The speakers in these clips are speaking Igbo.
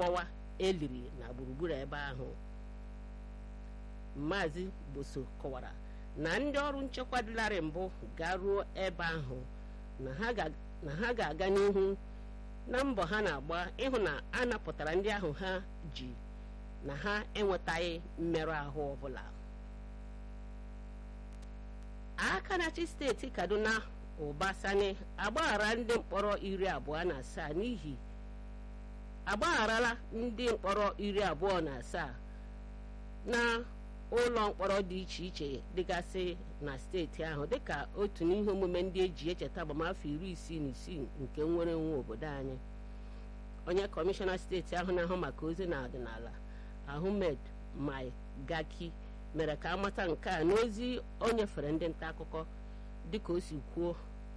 mgbawa eliri na gburugburu ebe ahụ maazị boso kọwara na ndị ọrụ nchekwa dịlarị mbụ garuo ebe ahụ na ha ga-aga n'ihu na mbọ ha na-agba ịhụ na a napụtara ndị ahụ ha ji na ha enwetaghị mmerụ ahụ ọbụla aka na-achị steeti kaduna ụbasani agbaghara ndị mkpọrọ iri abụọ na asaa n'ihi agbagharala ndị mkpọrọ iri abụọ na asaa na ụlọ mkpọrọ dị iche iche dịgasị na steeti ahụ dịka otu n'ihe omume ndị eji echeta agbamafọ iri isii na isii nke nnwere onwe obodo anyị onye kọmishọna steeti ahụ na-ahụ maka ozi na ọdịnala ahmed mai gaki mere ka amata nke a n'ozi o nyefere ndị nta akụkọ dịka o si kwuo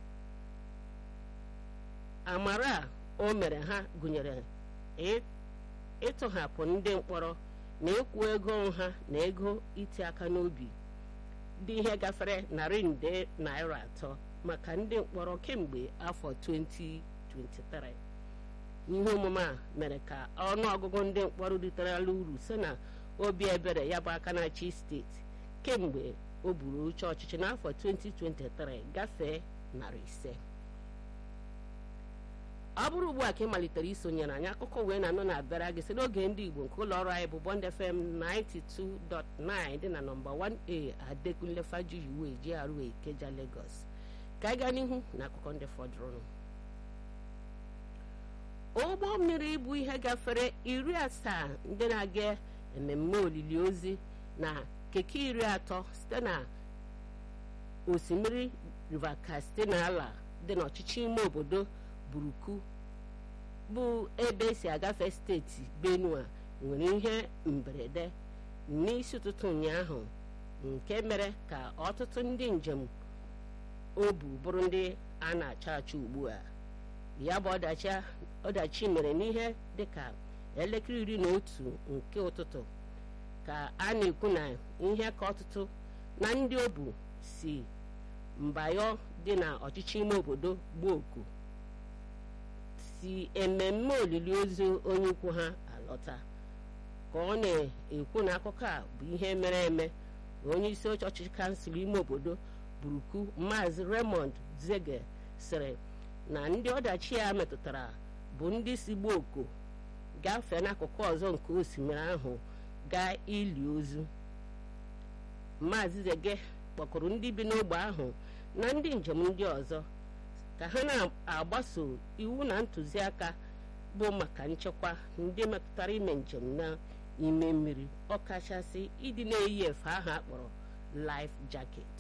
amara a o mere ha gụnyere ịtụhapụ ndị mkpọrọ na ịkwụ ego nha na ego iti aka n'obi dị ihe gafere narị nde naira atọ maka ndị mkpọrọ kemgbe afọ 2023 ihe omume a mere ka ọnụọgụgụ ndị mkpọrọ riterela uru si na obi ebere ya bụ aka na-achị steeti kemgbe o buru oche ọchịchị n'afọ 2023 gafee narị ise ọ bụrụ ugbu a ka ị malitere isonyere anyị akụkọ wee na-anọ na-abịara gị si n'oge ndị igbo nke ụlọ ọrụ anyị bụ bond fm 92.9 dị na nọmba 1a adekunle fajuyiwe GRA Ikeja Lagos ka anyị gaa n'ihu na akụkọ ndị fọdụrụnụ ụgbọ mmiri bụ ihe gafere iri asaa ndị na-aga mmemme olili ozi na keke iri atọ site na osimiri river Katsina ala dị n'ọchịchị ime obodo buruku bụ ebe esi agafe steeti benue nwere ihe mberede n'isi ụtụtụ ụnyaahụ nke mere ka ọtụtụ ndị njem o bu bụrụ ndị a na-achọ achọ ugbu a ya bụ ọdachi mere n'ihe dịka elekere iri na otu nke ụtụtụ ka a na-ekwu na ihe ka ọtụtụ na ndị o bu si mbayo dị na ọchịchị ime obodo gbaa oku si ememme olili ozu onye ikwu ha alọta ka ọ na-ekwu na akụkọ a bụ ihe mere eme onye isi oche ọchịchị kansụl ime obodo buruku maazị raymond zege sịrị na ndị ọdachi ya metụtara bụ ndị si gbuo oko gafee n'akụkụ ọzọ nke osimiri ahụ gaa ili ozu maazị zege kpọkụrụ ndị bi n'ogbe ahụ na ndị njem ndị ọzọ ka ha na-agbaso iwu na ntụziaka bụ maka nchekwa ndị metụtara ime njem n'ime mmiri ọkachasị ịdị na-eyi efe ahụ akpọrọ life jacket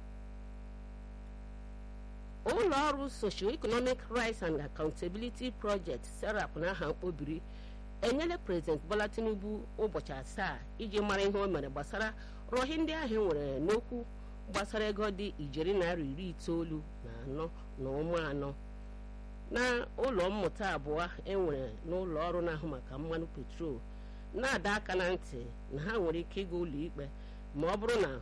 ụlọ ọrụ socio-economic rights and accountability project serap n'aha mkpobiri enyela prezident bola tinubu ụbọchị asaa iji mara ihe o mere gbasara rọhi ndị ahụ nwere n'okwu gbasara ego dị ijeri naira iri itoolu na anọ na ụmụ anọ na ụlọ mmụta abụọ enwere n'ụlọ ọrụ na-ahụ maka mmanụ petrol na-ada aka na ntị na ha nwere ike ịga ụlọ ikpe ma ọ bụrụ na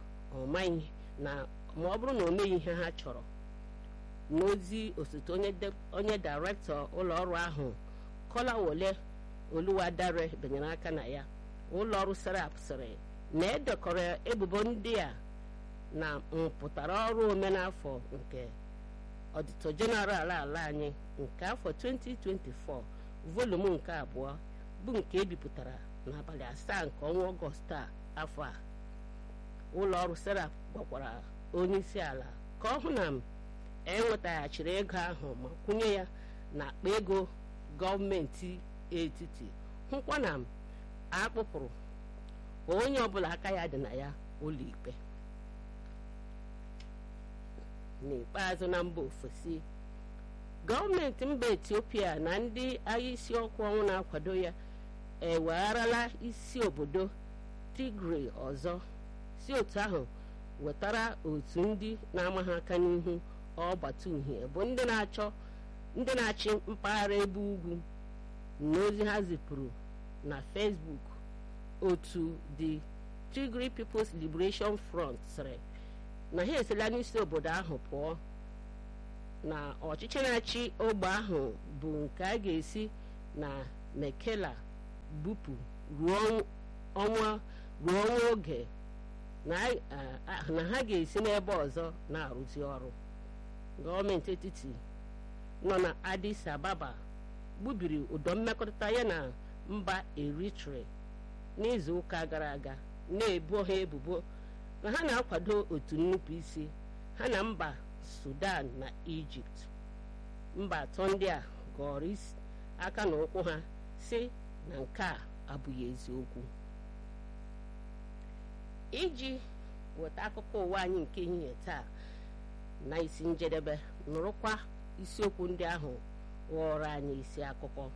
o meghị ihe ha chọrọ n'ozi osote onye dairektọ ụlọ ọrụ ahụ kọlawole oluwadare benyere aka na ya ụlọ ọrụ serap sịrị na edekọrọ ebubo ndị a na mpụtara ọrụ omenafọ nke ọdịtọ jeneral ala anyị nke afọ 2024 volumu nke abụọ bụ nke ebipụtara n'abalị asaa nke ọnwa ọgọst a afọ a ụlọ ọrụ serap gwakwara onye isi ala ka ọ hụ na enwetaghachiri ego ahụ ma kwụnye ya na akpa ego gọọmenti etiti hụkwa na akpụpụrụ onye ọbụla aka ya dị na ya ụlọikpe n'ikpeazụ na mba ofesi gọọmenti mba etiopia na ndị agha isi ọkụ ọnwụ na-akwado ya ewegharala isi obodo tigray ọzọ si otu ahụ wetara otu ndị na-ama ha aka n'ihu ọgbata uhie bụ ndị na-achọ ndị na-achị mpaghara ebe ugwu n'ozi ha zipụrụ na facebook otu the tigray people's liberation front sịrị na ha esila n'isi obodo ahụ pụọ na ọchịchị na-achị ogbe ahụ bụ nke a ga-esi na mekela bupụ ruo ọnwa ruo ọnwa oge na ha ga-esi n'ebe ọzọ na-arụzi ọrụ gọọmenti etiti nọ na Addis Ababa gbubiri ụdọ mmekọrịta ya na mba Eritrea n'izu ụka gara aga na-ebo ha ebubo na ha na-akwado otu nnupụisi ha na mba Sudan na Ijipt mba atọ ndị a gọrọ aka na ụkwụ ha si na nke a abụghị eziokwu iji weta akụkọ ụwa anyị nke ehihie taa na isi njedebe nụrụkwa isiokwu ndị ahụ ghọrọ anyị isi akụkọ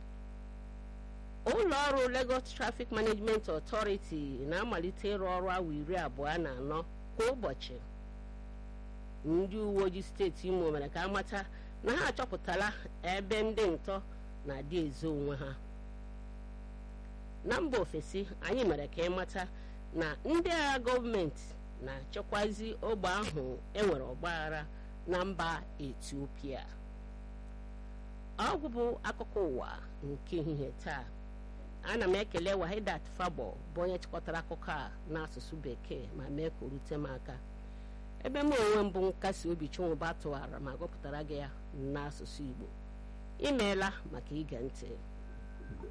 ụlọ ọrụ Lagos Traffic Management Authority na-amalite ịrụ ọrụ awa iri abụọ na anọ kwa ụbọchị ndị uwe ojii steeti Imo mere ka amata na ha achọpụtala ebe ndị ntọ na-adị ezo onwe ha na mba ofesi anyị mere ka ịmata na ndị agha gọọmenti na-achịkwazi ogbe ahụ enwere ọgbaghara na mba Etiopia ọgwụ bụ akụkọ ụwa nke ehihie taa ana m ekele Wahidat Fabo bụ onye chịkọtara akụkọ a n'asụsụ bekee ma mee ka o rute m aka ebe m onwe mbụ nkasi obi Chinwụba tụwara ma gụpụtara gị ya n'asụsụ Igbo imeela maka ige ntị